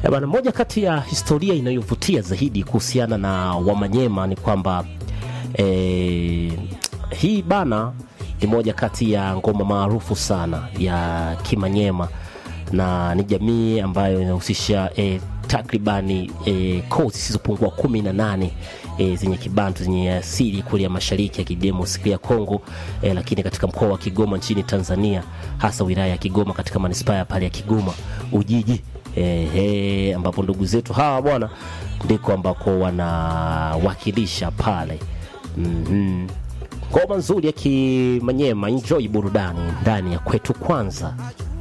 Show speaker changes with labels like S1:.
S1: Eh, bana, moja kati ya historia inayovutia zaidi kuhusiana na Wamanyema ni kwamba eh, hii bana ni moja kati ya ngoma maarufu sana ya Kimanyema na ni jamii ambayo inahusisha eh, takribani eh, koo zisizopungua kumi na nane eh, zenye kibantu zenye asili kule ya mashariki ya kidemokrasia ya Kongo eh, lakini katika mkoa wa Kigoma nchini Tanzania, hasa wilaya ya Kigoma katika manispaa ya pale ya Kigoma Ujiji eh, eh, ambapo ndugu zetu hawa bwana ndiko ambako wanawakilisha pale mm ngoma nzuri ya Kimanyema. Enjoy burudani ndani ya kwetu kwanza.